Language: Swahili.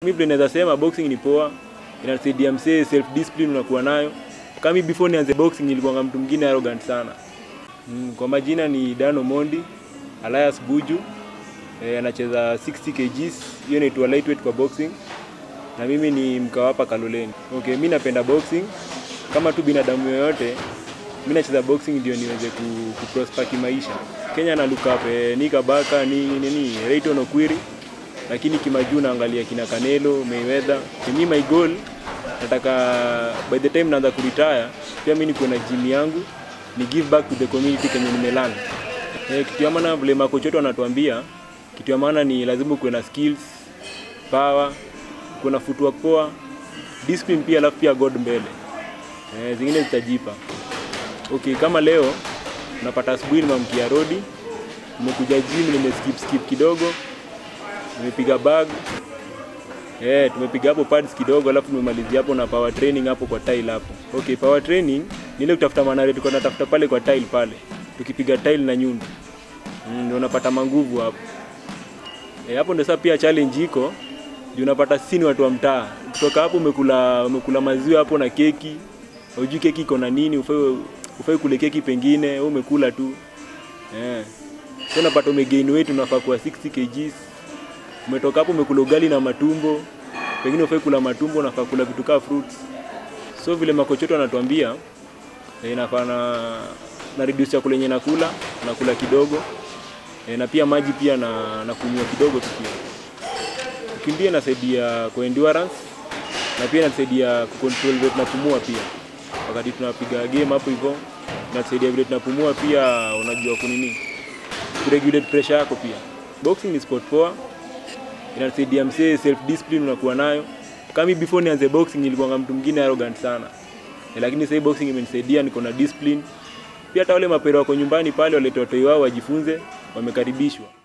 Mimi vile naweza sema boxing ni poa, inasaidia msee self discipline unakuwa nayo. Kama mimi before nianze boxing nilikuwa mtu mwingine arrogant sana. Mm, kwa majina ni Dano Mondi, alias Buju. Eh, anacheza 60 kgs, hiyo inaitwa lightweight kwa boxing. Na mimi ni mkawapa Kaloleni. Okay, mimi napenda boxing kama tu binadamu yoyote. Mimi nacheza boxing ndio niweze ku, ku prosper kimaisha. Kenya na look up eh, Nika Baka ni nini Rayton Okwiri lakini kimajuu naangalia kina Canelo, Mayweather. Mimi my goal nataka by the time naanza kuretire pia mimi nikuwe na gym yangu ni give back to the community kenye nimelana. Eh, kitu ya maana vile makocha wetu wanatuambia, kitu ya maana ni lazima kuwe na skills, power, kuwe na footwork poa, discipline pia, alafu pia God mbele. Eh, zingine zitajipa. Okay, kama leo napata asubuhi nimamkia rodi, nimekuja gym, nimeskip skip kidogo, nimepiga bag Eh, tumepiga hapo pads kidogo alafu tumemalizia hapo na power training hapo kwa tile hapo. Okay, power training ni ile kutafuta manare tulikuwa tunatafuta pale kwa tile pale. Tukipiga tile na nyundo. Mm, ndio unapata manguvu hapo. Eh, hapo ndio sasa pia challenge iko. Ndio unapata sisi ni watu wa mtaa. Kutoka hapo umekula umekula maziwa hapo na keki. Hujui keki iko na nini, ufai ufai kule keki pengine, wewe umekula tu. Eh. Sasa unapata umegain weight unafaa kuwa 60 kgs umetoka hapo umekula ugali na matumbo, pengine ufai kula matumbo, unafaa kula vitu kama fruits. So vile makocha wetu wanatuambia eh, inafaa na na reduce chakula yenye nakula, nakula kidogo eh, na pia maji pia na, na kunywa kidogo tu pia. Kukimbia inasaidia kwa endurance na pia inasaidia kucontrol vile tunapumua pia. Wakati tunapiga game hapo hivyo inasaidia vile tunapumua pia, unajua kunini, kuregulate pressure yako pia. Boxing ni sport poa, inasaidia msee self discipline unakuwa nayo. Kama mimi before nianze boxing nilikuwa mtu mwingine arrogant sana. E, lakini sasa boxing imenisaidia niko na discipline. Pia hata wale mapero wako nyumbani pale walete watoi wao wajifunze, wamekaribishwa.